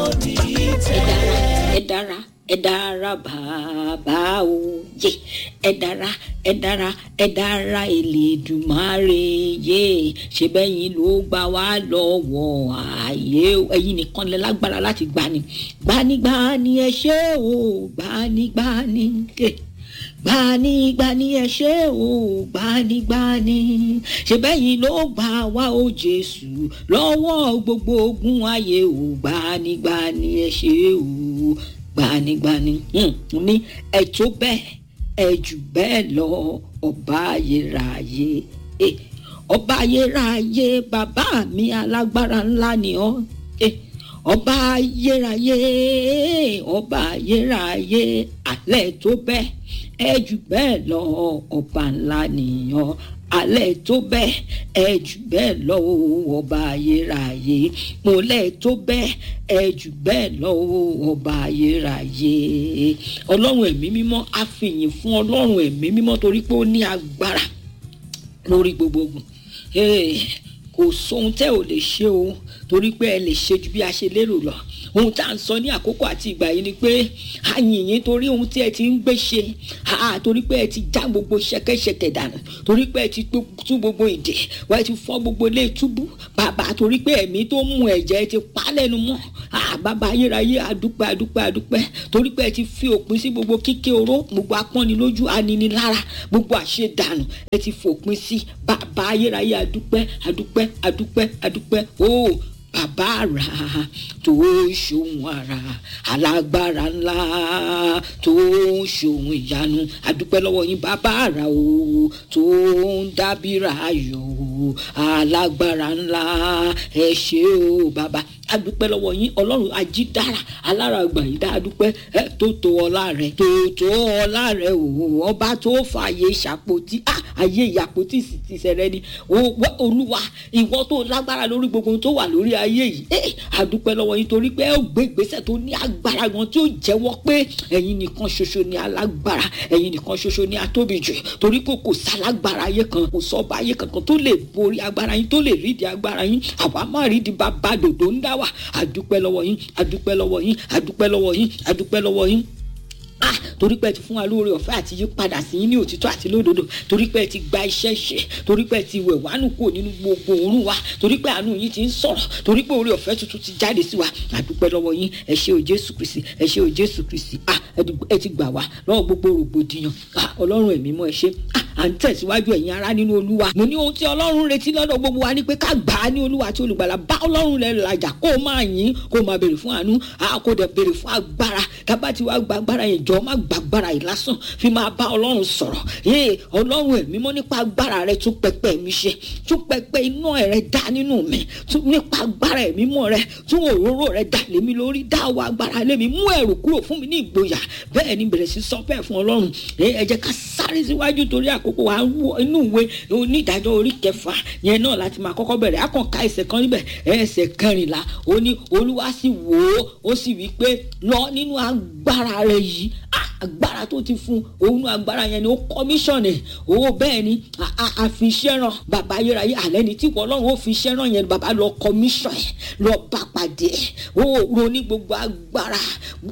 ní tẹ́. ẹ dára ẹ dára bàbá òye ẹ dára ẹ dára ẹ dára Elédùmarè yé ṣe bẹ́yìn ló gbà wá lọ́wọ́ ààyè ẹ̀yin nìkan lẹ lágbára láti gbani gbanigbani ẹ ṣé o gbanigbani ẹ gbanigbani ẹ ṣé o gbanigbani ṣe bẹ́yìn ló gbà wá o Jésù lọ́wọ́ gbogbo ogun ayé o gbanigbani ẹ ṣé o gbanigbani ní ẹ tó bẹ́ẹ̀ ẹ jù bẹ́ẹ̀ lọ ọba ayérayé ọba ayérayé bàbá mi alágbára ńlá ni ọ́ ọba ayérayé ọba ayérayé alẹ́ tó bẹ́ẹ̀ ẹ jù bẹ́ẹ̀ lọ ọba ńlá nìyàn alẹ́ tó bẹ́ẹ̀ ẹ jù bẹ́ẹ̀ lọ ọba ayérayé mọ̀lẹ́ tó bẹ́ẹ̀ ẹ jù bẹ́ẹ̀ lọ ọba ayérayé ọlọ́run ẹ̀mí mímọ́ a fìyìn fún ọlọ́run ẹ̀mí mímọ́ torí pé ó ní agbára lórí gbogbo ogun kò sóhun tẹ́ ò lè ṣe o torí pé ẹ lè ṣe ju bí a ṣe lérò lọ ohun tá à ń sọ ní àkókò àti ìgbà yìí ni pé a yìn yín torí ohun tí ẹ ti ń gbé ṣe torí pé ẹ ti já gbogbo ṣẹ̀kẹ̀ṣẹ̀kẹ̀ dànù torí pé ẹ ti tú gbogbo ìdè wọ́n ti fọ́ gbogbo ilé túbú bàbá torí pé ẹ̀mí tó mú ẹ̀jẹ̀ ti pa lẹ́nu mọ́ bàbá ayérayé adúpẹ́ adúpẹ́ adúpẹ́ torí pé ẹ ti fi òpin sí gbogbo kíké oró gbogbo apọ́nilójú aninilára gbogbo àṣedànù ẹ ti fòpin sí bàbá ayérayé adúpẹ́ adúpẹ́ adúpẹ́ adúpẹ́ ooo bàbá àrà tó ṣòun àrà alágbára ńlá tó ṣòun ìyanu adúpẹ́ lọ́wọ́ yín bàbá àrà o tó ń dábìrà ayọ̀ alágbára ńlá ẹ ṣé o bàbá adúpẹ́ lọ́wọ́ yín ọlọ́run ajídára alára àgbà yìí dá adúpẹ́ ẹ tó tó ọlá rẹ tó tó ọlá rẹ o ọba tó fààyè ṣàpótí ayé ìyàpótí sì ti ṣẹlẹ̀ ni olúwa ìwọ tó lágbára lórí gbogbo tó wà lórí ayé yìí ẹ adúpẹ́ lọ́wọ́ yín torí pé ẹ ó gbé ìgbésẹ̀ tó ní agbára gan tí ó jẹ́wọ́ pé ẹ̀yin nìkan ṣoṣo ni alágbára ẹ̀yin nìkan ṣoṣo ni atóbi jù torí pé kò sálágbára ayé kan kò sọ́ba ayé kankan tó lè borí agbára yín tó lè rídìí agbára yín àwa má rídìí bàbá dòdò ń dá wà adúpẹ́ lọ́wọ́ yín adúpẹ́ lọ́wọ́ yín adúpẹ́ lọ́wọ́ yín adúpẹ́ lọ́wọ́ yín ah torí pé ẹ ti fún wa lóore ọ̀fẹ́ àti yí padà sí yín ní òtítọ́ àti lódodo torí pé ẹ ti gba iṣẹ́ ṣe torí pé ẹ ti wẹ̀ wánú kúrò nínú gbogbo òórùn wa torí pé àánú yín ti ń sọ̀rọ̀ torí pé oore ọ̀fẹ́ tuntun ti jáde sí wa àdúpẹ́ lọ́wọ́ yín ẹ ṣé o Jésù Kristi ẹ ṣé o Jésù Kristi ah ẹ ti gbà wá lọ́wọ́ gbogbo rògbòdìyàn ah Ọlọ́run ẹ̀mí mọ́ ẹ ṣé ah à ń tẹ̀síwájú ẹ̀yin ará nínú olúwa mo ní ohun tí ọlọ́run retí lọ́dọ̀ gbogbo wa ni pé ká gbà á ní olúwa àti olùgbàlà bá ọlọ́run lẹ làjà kó o máa yìn kó o máa béèrè fún àánú kó o dẹ̀ béèrè fún agbára tábà tí wàá gba agbára yẹn jọ má gba agbára yìí lásán fi máa bá ọlọ́run sọ̀rọ̀ yé ọlọ́run ẹ̀mí mọ́ nípa agbára rẹ tún pẹpẹ mi ṣe tún pẹpẹ iná rẹ dá nínú mi tún nípa agbára ẹ̀mí mọ́ rẹ tún òróró rẹ dà lémi lórí dáwọ́ agbára lémi mú ẹ̀rù kúrò fún mi ní ìgboyà bẹ́ẹ̀ ni bẹ̀rẹ̀ sí sọ bẹ́ẹ̀ fún ọlọ́run ẹ jẹ́ ká sáré síwájú torí àkókò wa wọ inú ìwé onídàájọ́ orí kẹfà yẹn náà láti máa kọ́kọ́ bẹ̀rẹ̀ akọ̀ǹka ẹsẹ̀ kan níbẹ̀ ẹsẹ̀ kẹrìnlá ó ní olúwa sì wò ó ó sì wí pé lọ nínú agbára rẹ yìí agbára tó ti fún òun agbára yẹn ni ó kọmíṣọ̀nì owó bẹ́ẹ̀ ni àfiṣẹ́ràn bàbá ayérayé àlẹ́ ni tí wọ́n ọlọ́run ó fi ṣẹ́ràn yẹn bàbá lọ kọmíṣọ̀n yẹn lọ bá pàdé ó ronú gbogbo agbára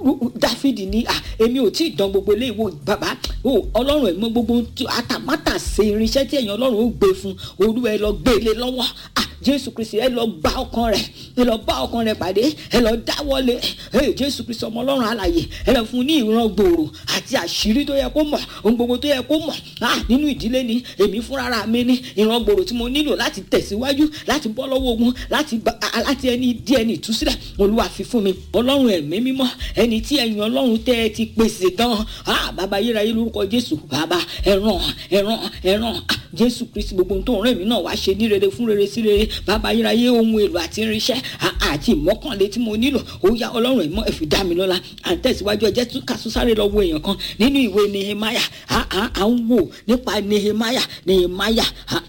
dáfídì ní èmi ò tí ì dán gbogbo ilé ìwò bàbá ọlọ́run ẹ̀ mọ gbogbo àtàmátà ṣe irinṣẹ́ tí ẹ̀yìn ọlọ́run ó gbé fún olúwa ẹ lọ gbé ilé lọ́wọ́ jésù kristi ẹ lọ gba ọkàn rẹ ẹ lọ bá ọkàn rẹ pàdé ẹ lọ dáwọ́lé ẹ jésù kristi ọmọ ọlọ́run alààyè ẹ lọ fún ní ìran gbòòrò àti àṣírí tó yẹ kó mọ̀ ohun gbogbo tó yẹ kó mọ̀ ah nínú ìdílé ni èmi fúnra mi ní ìran gbòòrò tí mo nílò láti tẹ̀síwájú láti bọ́ lọ́wọ́ ogun láti láti ẹni dí ẹni ìtúsílẹ̀ olúwa fi fún mi ọlọ́run ẹ̀mí mímọ́ ẹni tí ẹ̀yin ọlọ́run tẹ́ ẹ ti pèsè gan ah bàbá yérayé lórúkọ jésù bàbá ẹ̀ràn ẹ̀ràn ẹ̀ràn jésù kristi gbogbo ohun tó ń rẹ̀ mí náà wá ṣe ní rere fún rere sí rere bàbá ayérayé ohun èlò àti irinṣẹ́ àti ìmọ̀kànlé tí mo nílò ó yá ọlọ́run ẹ̀mọ́ ẹ̀fì dá mi lọ́la à ń tẹ̀síwájú ẹjẹ́ tún kàṣú sáré lọ wo èèyàn kan nínú ìwé nehemaya à ń wò nípa nehemaya nehemaya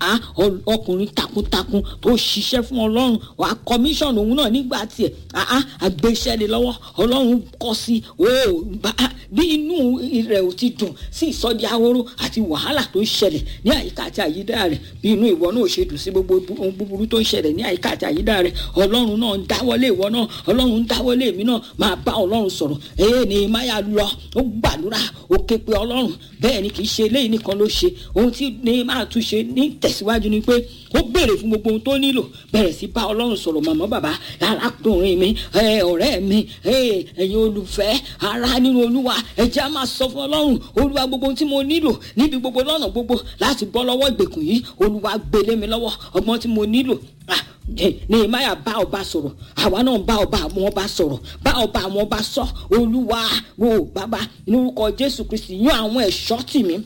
ọkùnrin takuntakun tó ṣiṣẹ́ fún ọlọ́run wàá kọmíṣọ̀n òun náà nígbà tiẹ̀ àgbéṣẹ́ lé lọ́wọ́ ọlọ́run kọ́ sí ó bí inú rẹ̀ ò ti dùn sí ìsọdí ahoro àti wàhálà tó ń ṣẹlẹ̀ ní àyíká àti àyídá rẹ̀ bí inú ìwọ náà ò ṣe dùn sí gbogbo ohun búburú tó ń ṣẹlẹ̀ ní àyíká àti àyídá rẹ̀ ọlọ́run náà ń dáwọ́lé ìwọ náà ọlọ́run ń dáwọ́lé èmi náà máa bá ọlọ́run sọ̀rọ̀ ee ní máyà lọ ó gbàdúrà ó ké pe ọlọ́run bẹ́ẹ̀ ni kì í ṣe eléyìí nìkan ló ṣe ohun tí ní máa tún ṣe ní tẹ̀síwájú ni pé ó béèrè fún gbogbo ohun tó nílò bẹ̀rẹ̀ sí bá ọlọ́run sọ̀rọ̀ màmá bàbá arákùnrin mi ọ̀rẹ́ mi ẹ̀yin olùfẹ́ ara nínú olúwa ẹ̀jẹ̀ á máa sọ fún ọlọ́run olúwa gbogbo ohun tí mo nílò níbi gbogbo lọ́nà gbogbo láti bọ́ lọ́wọ́ ìgbèkùn yìí olúwa gbélé mi lọ́wọ́ ọgbọ́n tí mo nílò nehemiah bá ọba sọ̀rọ̀ àwa náà bá ọba àwọn ọba sọ̀rọ̀ bá ọba àwọn ọba sọ olúwa wo bàbá lórúkọ jésù kristi yan àwọn ẹ̀ṣọ́ tì mí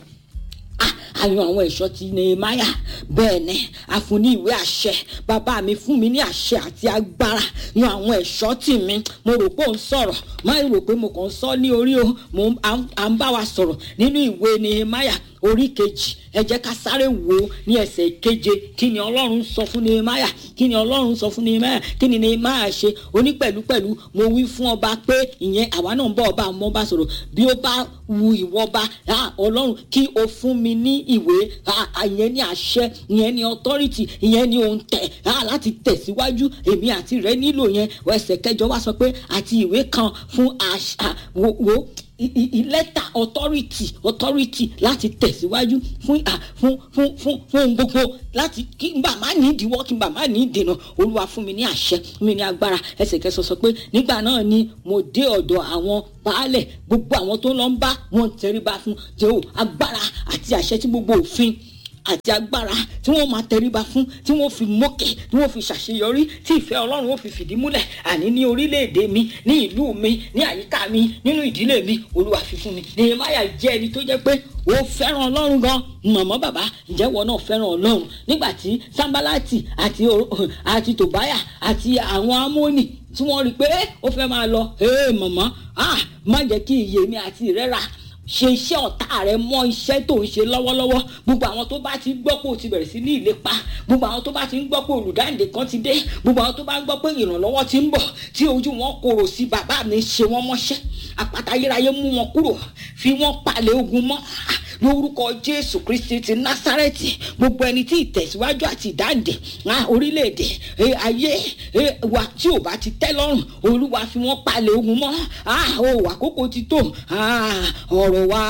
àyàn àwọn ẹ̀ṣọ́ ti nehemiah bẹ́ẹ̀ ni a fún ní ìwé àṣẹ bàbá mi fún mi ní àṣẹ àti agbára yan àwọn ẹ̀ṣọ́ tì mí mo rò pé ò ń sọ̀rọ̀ má rò pé mo kàn ń sọ ní orí o mo à ń bá wa sọ̀rọ̀ nínú ìwé nehemiah orí kejì ẹ jẹ́ ká sáré wò ó ní ẹsẹ̀ keje kí ni ọlọ́run sọ fún nehemiah kí ni ọlọ́run sọ fún nehemiah kí ni nehemiah ṣe oní pẹ̀lúpẹ̀lú mo wí fún ọba pé ìyẹn àwa náà ń bọ̀ ọba àmọ́ bá sọ̀rọ̀ bí ó bá wu ìwọ ọba ọlọ́run kí o fún mi ní ìwé ìyẹn ní àṣẹ ìyẹn ní authority ìyẹn ní ohun tẹ̀ láti tẹ̀síwájú èmi àti rẹ nílò yẹn ẹsẹ̀ kẹjọ wá sọ pé àti ìwé kan fún àṣà wo lẹ́tà authority authority láti tẹ̀síwájú fún fún fún fún fún ohun gbogbo láti kí n bá má ní ìdíwọ́ kí n bá má ní ìdènà olúwa fún mi ní àṣẹ fún mi ní agbára ẹsẹ̀ kẹsàn sọ pé nígbà náà ni mo dé ọ̀dọ̀ àwọn baálẹ̀ gbogbo àwọn tó ń lọ ń bá wọn tẹríba fún jehò agbára àti àṣẹ tí gbogbo òfin àti agbára tí wọ́n máa tẹríba fún tí wọ́n fi mókè tí wọ́n fi ṣàṣeyọrí tí ìfẹ́ ọlọ́run ó fi fìdí múlẹ̀ àní ní orílẹ̀-èdè mi ní ìlú mi ní àyíká mi nínú ìdílé mi olúwa fi fún mi nehemiah jẹ́ ẹni tó jẹ́ pé ó fẹ́ràn ọlọ́run gan mọ̀mọ́ bàbá ǹjẹ́ wọn náà fẹ́ràn ọlọ́run nígbà tí sambalati àti àti tòbáyà àti àwọn amóni tí wọ́n rí i pé ó fẹ́ máa lọ mọ̀mọ́ má jẹ́ kí iye mi àti ìrẹ́ra ṣe iṣẹ́ ọ̀tá rẹ mọ́ iṣẹ́ tó ń ṣe lọ́wọ́lọ́wọ́ gbogbo àwọn tó bá ti gbọ́ pé o ti bẹ̀rẹ̀ sí ní ìlépa gbogbo àwọn tó bá ti ń gbọ́ pé olùdáǹdè kan ti dé gbogbo àwọn tó bá ń gbọ́ pé ìrànlọ́wọ́ ti ń bọ̀ tí ojú wọn korò sí bàbá mi ṣe wọ́n mọ́ṣẹ́ àpáta ayérayé mú wọn kúrò fi wọ́n palẹ̀ ogun mọ́ lórúkọ jésù kristi ti násárẹ́tì gbogbo ẹni tí ìtẹ̀síwájú àti ìdáǹdè orílẹ̀-èdè ayé wa tí ò bá ti tẹ́ lọ́rùn olúwa fi wọ́n palẹ̀ ogun mọ́ o àkókò ti tó ọ̀rọ̀ wa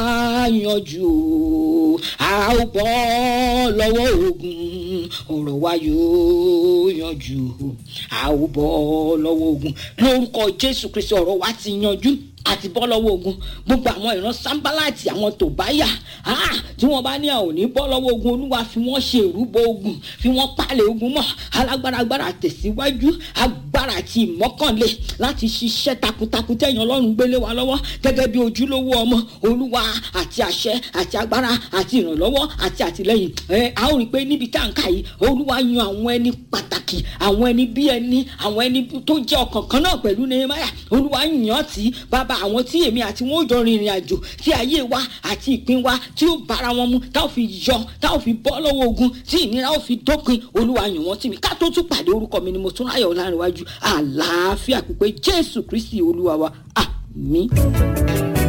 yanjú a ó bọ́ lọ́wọ́ ogun ọ̀rọ̀ wa yóò yanjú a ó bọ́ lọ́wọ́ ogun lórúkọ jésù kristi ọ̀rọ̀ wa ti yanjú àti bọ́ lọ́wọ́ ogun gbogbo àwọn ìran sábàláàtì àwọn tòbáyà tí wọ́n bá ní àwọn ò ní bọ́ lọ́wọ́ ogun olúwa fi wọ́n ṣe ìrúbọ ogun fi wọ́n palẹ̀ ogun mọ́ alágbára agbára tẹ̀síwájú agbára àti ìmọ́kànlé láti ṣiṣẹ́ takuntakun tẹ̀yìn ọlọ́run gbélé wa lọ́wọ́ gẹ́gẹ́ bí ojúlówó ọmọ olúwa àti àṣẹ àti agbára àti ìrànlọ́wọ́ àti àtìlẹ́yìn ẹ a ó rí i pé níbi tá à ń kà yìí olúwa yan àwọn ẹni pàtàkì àwọn ẹni bí ẹni àwọn ẹni tó jẹ́ ọkàn kan náà pẹ̀lú nehemiah olúwa yàn án tí bàbá àwọn tí èmi àti wọn ò jọ rìnrìn àjò tí ayé wa àti ìpín wa tí ó bára wọn mu tá ò fi yọ tá ò fi bọ́ lọ́wọ́ ogun tí ìnira ò fi dópin olúwa yàn wọ́n tì mí ká tó tún pàdé orúkọ mi ni mo tún ráyọ̀ láàrin iwájú àlàáfíà pípé jésù kristi olúwa wa àmín.